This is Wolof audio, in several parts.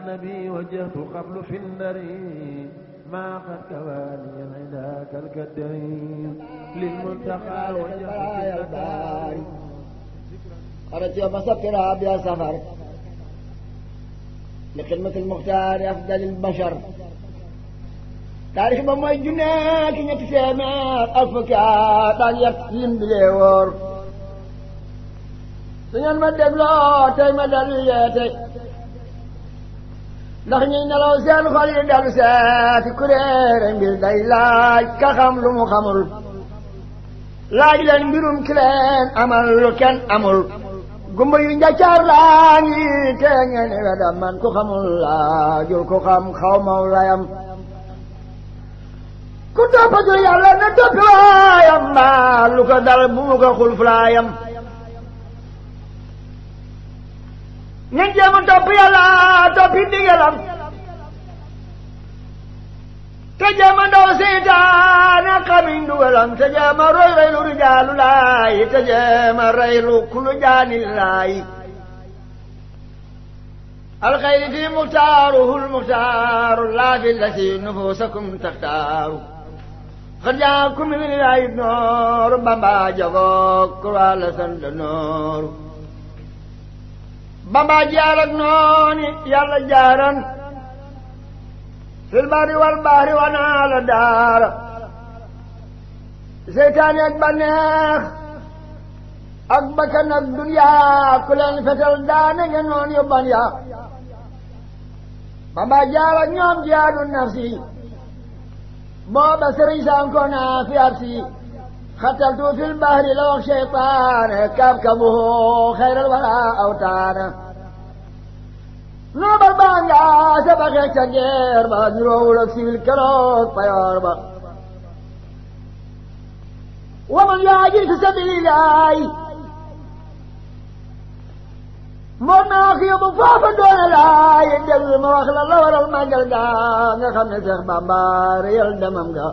النبي وجهت قبل في النري ما قد كواني عندك الكدرين للمنتقى وجهت في النار خرجت يوم سفر بها سفر لخدمة المختار أفضل البشر taarix ba mooy junne ki ñetti téeméer ak fukki at ak yet lim bi lee wóor su ngeen ma dégloo tey ma dellu yeete ndax ñuy nelaw seen xol yi dellu seeti kuréere mbir day laaj ka xam lu mu xamul laaj leen mbirum ki leen amal lu kenn amul gumba yu njaccaar laa ngi te ngeen wedam man ku xamul laajul ku xam xaw maw layam ku toppatul yàlla na toppi waayam mbaa lu ko dal bu mu ko xul fulaayam ngeen jéem a topp yàlla toppi ndigalam te jéem a daw seytaane xami ndugalam te jéem a roy reylu rijaalu laay te jéem a reylu kulu jaani laay alxayri fi muxtaaruhu lmuxtaaru laa fi lati nufusakum taxtaaru xad jaakum min ilaahi nooru bamba jagoog kurwaa la sant nooru bamba jaar ak nooni yàlla jaaran fil bari wal bahri wanaa la daara seytaani ak banneex ak bakkan ak duniyaa ku leen fetal daane ngeen noon yu ban yaa bamba jaar ak ñoom jihaadu nafsi booba sëriñ sanko naa fi arsi xataltu fil bahri la wax cheytaane kabkabuhu xayral wara awtaana noobal baa nga sabaxe ca geer ba niroowul ak siwil keroog payoor ba waman yaajir fi sabilillahi moo naa ko yóbbu foofa doone laay déglu ma wax la la waral màggal ga nga xam ne Seex Bamba réyal demam ga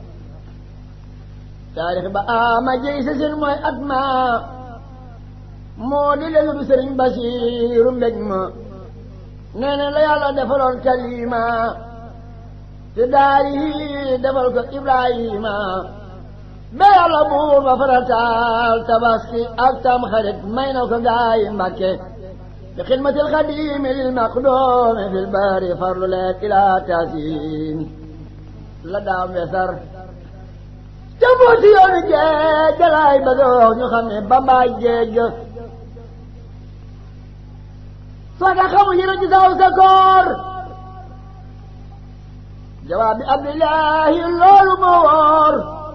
taarix ba ama jëy sa sin mooy at ma moo di léegi du sëriñ Basiiru mbég ma nee na la yàlla defaloon kalima te daari defal ko Ibrahima ba yàlla buur ba farataal tabaski ak tam xarit may na ko gaayi Mbàkke bi xidmatil xadimi lil maqdoomi fil bari farlu leen ilaa taasiin la daam wesar te mbooti yoonu géej galaay ba dox ñu xam ne bambaay géej soo ko xamul yëre ci saw sa koor jawaab bi abdillahi loolu moo wóor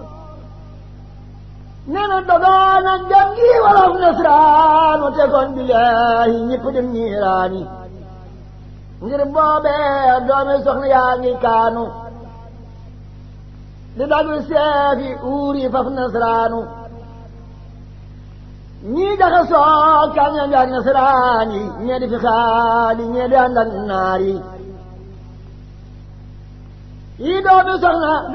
nee na dogoon ak jam gi wolof nasraanu te kon billaahi ñëpp dem ñiiraani ngir boobee doomi soxna yaa ngi kaanu di dagul seefi uuri faf nasraanu ñii daxa soo kaa ña ngi ak nasraani ñee di fi xaali ñee di ànd ak naar yi yii doomi soxna